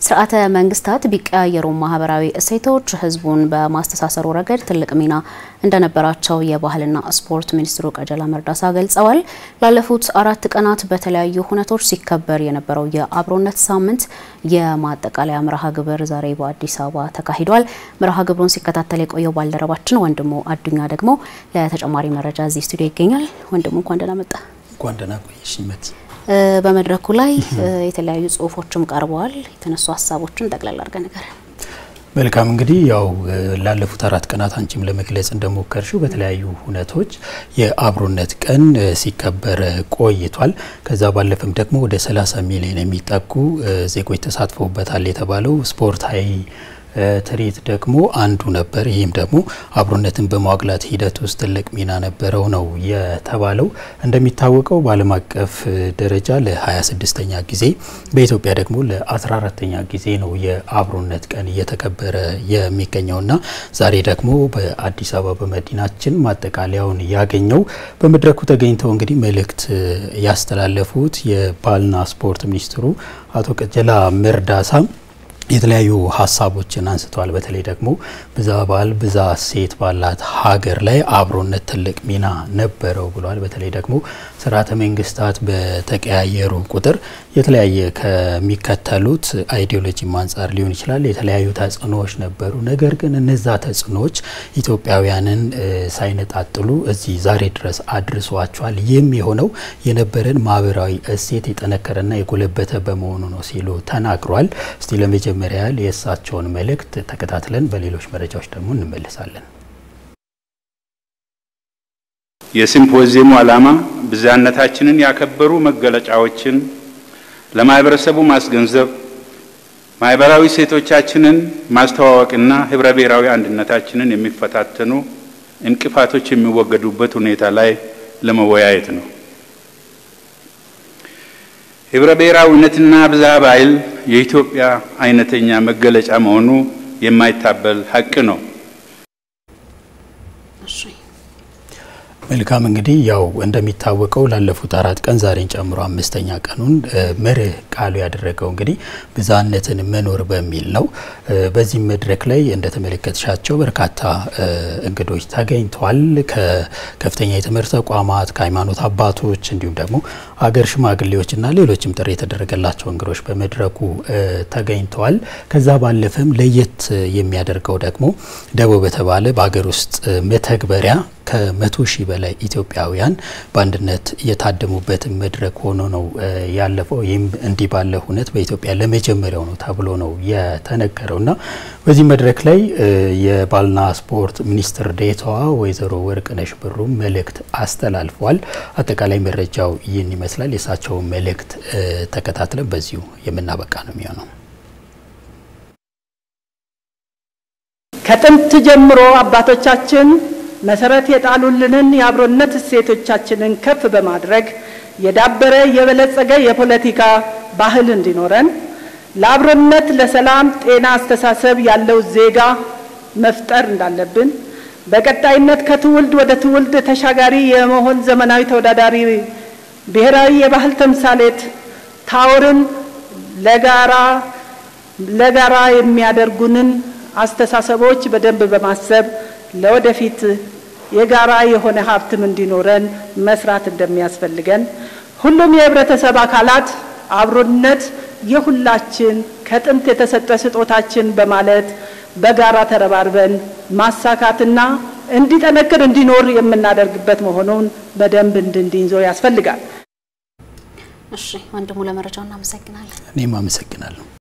ስርዓተ መንግስታት ቢቀያየሩ ማህበራዊ እሴቶች ህዝቡን በማስተሳሰሩ ረገድ ትልቅ ሚና እንደነበራቸው የባህልና ስፖርት ሚኒስትሩ ቀጀላ መርዳሳ ገልጸዋል። ላለፉት አራት ቀናት በተለያዩ ሁነቶች ሲከበር የነበረው የአብሮነት ሳምንት የማጠቃለያ መርሃ ግብር ዛሬ በአዲስ አበባ ተካሂዷል። መርሃ ግብሩን ሲከታተል የቆየው ባልደረባችን ወንድሙ አዱኛ ደግሞ ለተጨማሪ መረጃ እዚህ ስቱዲዮ ይገኛል። ወንድሙ እንኳን ደህና መጣ። እንኳን ደህና ቆየሽ መት በመድረኩ ላይ የተለያዩ ጽሁፎችም ቀርበዋል። የተነሱ ሀሳቦችን ጠቅላላ አድርገ ነገር መልካም እንግዲህ ያው ላለፉት አራት ቀናት አንቺም ለመግለጽ እንደሞከርሽው በተለያዩ ሁነቶች የአብሮነት ቀን ሲከበር ቆይቷል። ከዛ ባለፈም ደግሞ ወደ 30 ሚሊዮን የሚጠጉ ዜጎች ተሳትፈውበታል የተባለው ስፖርታዊ ትርኢት ደግሞ አንዱ ነበር። ይህም ደግሞ አብሮነትን በማዋቅላት ሂደት ውስጥ ትልቅ ሚና ነበረው ነው የተባለው። እንደሚታወቀው በዓለም አቀፍ ደረጃ ለ26ኛ ጊዜ በኢትዮጵያ ደግሞ ለ14ተኛ ጊዜ ነው የአብሮነት ቀን እየተከበረ የሚገኘውና ዛሬ ደግሞ በአዲስ አበባ በመዲናችን ማጠቃለያውን ያገኘው በመድረኩ ተገኝተው እንግዲህ መልእክት ያስተላለፉት የባህልና ስፖርት ሚኒስትሩ አቶ ቀጀላ መርዳሳ የተለያዩ ሀሳቦችን አንስተዋል። በተለይ ደግሞ ብዛ ባህል ብዛ ሴት ባላት ሀገር ላይ አብሮነት ትልቅ ሚና ነበረው ብለዋል። በተለይ ደግሞ ስርዓተ መንግስታት በተቀያየሩ ቁጥር የተለያየ ከሚከተሉት አይዲዮሎጂም አንጻር ሊሆን ይችላል የተለያዩ ተጽዕኖዎች ነበሩ። ነገር ግን እነዛ ተጽዕኖዎች ኢትዮጵያውያንን ሳይነጣጥሉ እዚህ ዛሬ ድረስ አድርሷቸዋል። ይህም የሆነው የነበረን ማህበራዊ እሴት የጠነከረና የጎለበተ በመሆኑ ነው ሲሉ ተናግሯል። እስቲ ለመጀመሪያ ያህል የእሳቸውን መልእክት ተከታትለን በሌሎች መረጃዎች ደግሞ እንመለሳለን። የሲምፖዚየሙ ዓላማ ብዝሃነታችንን ያከበሩ መገለጫዎችን ለማህበረሰቡ ማስገንዘብ፣ ማህበራዊ ሴቶቻችንን ማስተዋወቅና ህብረ ብሔራዊ አንድነታችንን የሚፈታተኑ እንቅፋቶች የሚወገዱበት ሁኔታ ላይ ለመወያየት ነው። ህብረ ብሔራዊነትና ብዝሃ ባህል የኢትዮጵያ አይነተኛ መገለጫ መሆኑ የማይታበል ሀቅ ነው። መልካም እንግዲህ ያው እንደሚታወቀው ላለፉት አራት ቀን ዛሬን ጨምሮ አምስተኛ ቀኑን መርህ ቃሉ ያደረገው እንግዲህ ብዝሃነትን መኖር በሚል ነው። በዚህ መድረክ ላይ እንደተመለከትሻቸው በርካታ እንግዶች ተገኝተዋል። ከከፍተኛ የትምህርት ተቋማት፣ ከሃይማኖት አባቶች እንዲሁም ደግሞ አገር ሽማግሌዎችና ሌሎችም ጥሪ የተደረገላቸው እንግዶች በመድረኩ ተገኝተዋል። ከዛ ባለፈም ለየት የሚያደርገው ደግሞ ደቦ በተባለ በሀገር ውስጥ መተግበሪያ ከመቶ ሺህ በላይ ኢትዮጵያውያን በአንድነት የታደሙበት መድረክ ሆኖ ነው ያለፈው። ይህም እንዲህ ባለ ሁነት በኢትዮጵያ ለመጀመሪያው ነው ተብሎ ነው የተነገረው እና በዚህ መድረክ ላይ የባህልና ስፖርት ሚኒስትር ዴኤታዋ ወይዘሮ ወርቅነሽ ብሩ መልእክት አስተላልፈዋል። አጠቃላይ መረጃው ይህን ይመስላል። የእሳቸውን መልእክት ተከታትለን በዚሁ የምናበቃ ነው የሚሆነው። ከጥንት ጀምሮ አባቶቻችን መሰረት የጣሉልንን የአብሮነት እሴቶቻችንን ከፍ በማድረግ የዳበረ የበለጸገ የፖለቲካ ባህል እንዲኖረን ለአብሮነት፣ ለሰላም፣ ጤና አስተሳሰብ ያለው ዜጋ መፍጠር እንዳለብን በቀጣይነት ከትውልድ ወደ ትውልድ ተሻጋሪ የመሆን ዘመናዊ ተወዳዳሪ ብሔራዊ የባህል ተምሳሌት ታወርን ለጋራ ለጋራ የሚያደርጉንን አስተሳሰቦች በደንብ በማሰብ ለወደፊት የጋራ የሆነ ሀብትም እንዲኖረን መስራት እንደሚያስፈልገን ሁሉም የህብረተሰብ አካላት አብሮነት የሁላችን ከጥንት የተሰጠ ስጦታችን በማለት በጋራ ተረባርበን ማሳካትና እንዲጠነክር እንዲኖር የምናደርግበት መሆኑን በደንብ እንድንይዘው ያስፈልጋል። እሺ ወንድሙ ለመረጃው እናመሰግናለን። እኔም አመሰግናለሁ።